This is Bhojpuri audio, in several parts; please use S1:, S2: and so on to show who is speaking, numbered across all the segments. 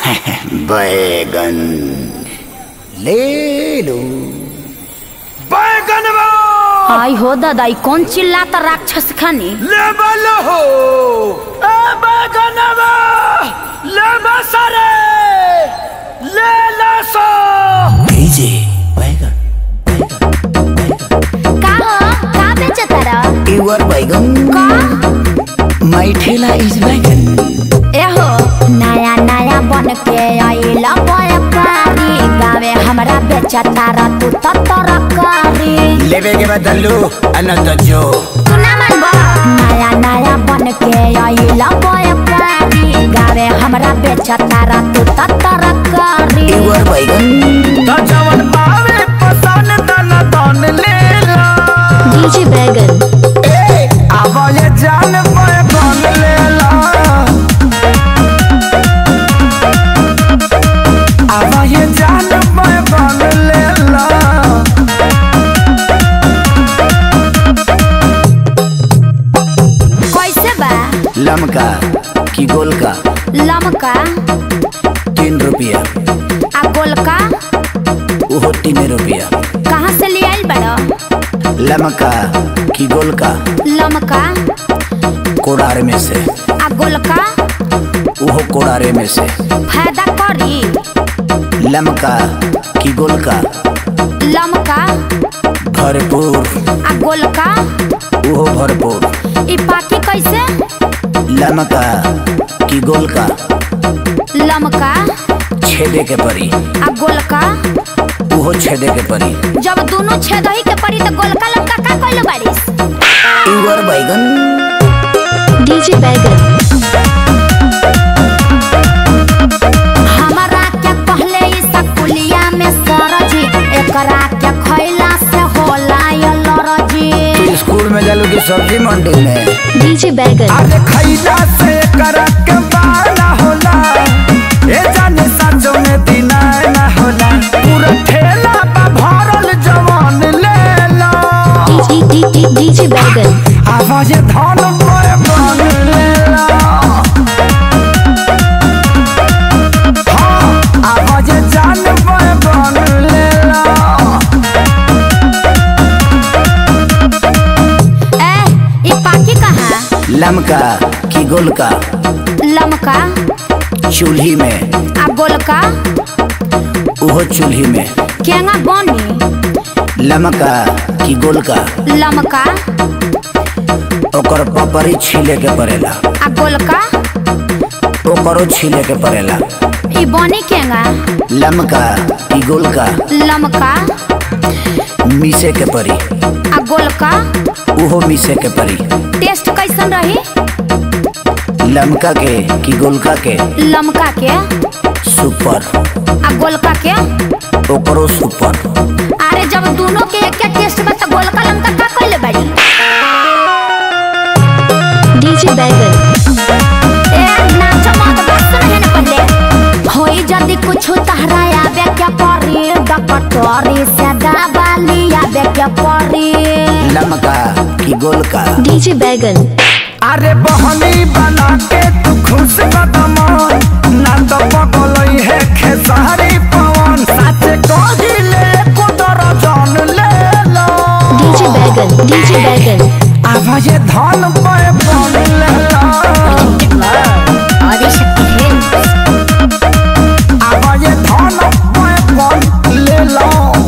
S1: बैगन ले लो
S2: बैगन
S3: आई हो दादा ई कौन चिल्लाता राक्षस खानी
S2: लेबल हो ए बैगन ले सारे ले ला सो
S1: भेजे बैगन
S3: का हो का बेचता रह
S1: युवर बैगन
S3: का
S1: माई ठेला इज बैगन
S3: एहो नया नया बन के आइला व्यापारी गावे हमरा बेचता रह तू तो तरकारी
S1: लेवे के बदलू अनंत जो
S3: तू ना मानबो नया नया बन के आइला व्यापारी गावे हमरा बेचता रह तू तो तरकारी
S1: युवर बैगन
S2: तो जवन पावे पसंद तन तन ले ला
S3: डीजे बैगन
S2: ए आवा ये जान बैगन ले ला आवा ये जान बैगन ले ला
S3: कैसे बा
S1: लमका की गोल का
S3: लमका
S1: तीन रुपया
S3: आ गोलका
S1: वो तीन रुपया
S3: कहाँ से ले आइल बड़ा
S1: लमका की गोल का
S3: लमका
S1: कोड़ार में से
S3: आ गोलका
S1: वो कोड़ारे में से
S3: फायदा करी
S1: लमका की गोल का
S3: लमका
S1: भरपूर
S3: आ गोलका
S1: वो भरपूर
S3: ई पाकी कैसे
S1: लमका की गोल का
S3: लमका
S1: छेदे के परी
S3: आ गोलका
S1: वो छेदे के परी
S3: जब दोनों छेदही के पड़ी तो गोलका लमका का कइले बारिस
S1: युवर बैगन
S3: डीजे बैगन हमारा क्या पहले ई सकुलिया में सरजी एकरा के खैला से होला ये लरजी
S1: तू स्कूल में जालू की सब्जी मंडी में
S3: डीजे बैगन
S2: अरे खैला से करक के बाला होला ए जाने संजो में दिना ना होला पूरा ठेला बा भरल जवान ले ला
S3: डीजे बैगन
S2: आवाज धन में बन ले ला हाँ, आवाज जान में बन ले ला
S3: ए ई पाकी कहाँ
S1: लमका की गोल का
S3: लमका
S1: चूल्ही में
S3: आ गोलका
S1: वो चूल्ही में
S3: केंगा बनी
S1: लमका की गोल का
S3: लमका
S1: ओकर पपरी छीले के पड़ेला
S3: आ गोलका
S1: ओकरो छीले के पड़ेला
S3: ई बनी केंगा
S1: लमका की गोल का
S3: लमका
S1: मीसे के परी
S3: आ गोलका
S1: उहो मीसे के परी
S3: टेस्ट कैसन रही
S1: लमका के की गोलका के
S3: लमका के
S1: सुपर
S3: आ गोलका के
S1: ओकरो सुपर
S3: अरे जब दोनों के एक एक टेस्ट में तो गोलका लमका का कइले बाड़ी डीजे बैगन ए नाच मत बस नहीं न पहले होई जदी कुछ तहरा आवे क्या परी डकटोरी से दबाली आवे क्या परी
S1: लमका की गोल का
S3: डीजे बैगन
S2: अरे बहनी बना के तू खुश कदम ना तो पगलई है खेसारी पवन सच कही ले कुदर जान ले लो
S3: डीजे बैगन डीजे बैगन
S2: आवाज धन पे बन ले लो
S3: आदि शक्ति है
S2: आवाज धन पे बन ले लो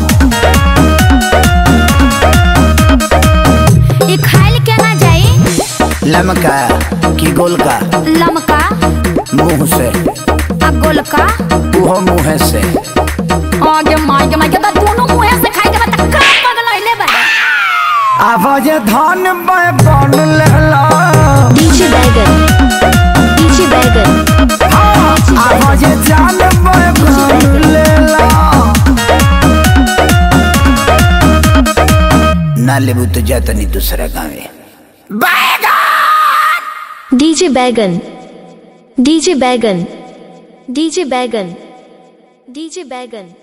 S3: ई खाइल के ना जाई
S1: लमका की गोल का
S3: लमका
S1: मुंह से
S3: आ गोलका
S1: उहो मुंह से
S3: आगे मागे मागे तो दोनों मुंह से खाई के बता का पगल होइले बा
S2: आवाज धन पे बन ले लो
S3: डीजे बैगन डीजे बैगन
S2: हाँ, आवाज जान पे बन ले लो
S1: ना लेबू तो जातनी दूसरा गाँव
S4: डीजे बैगन डीजे बैगन डीजे बैगन डीजे बैगन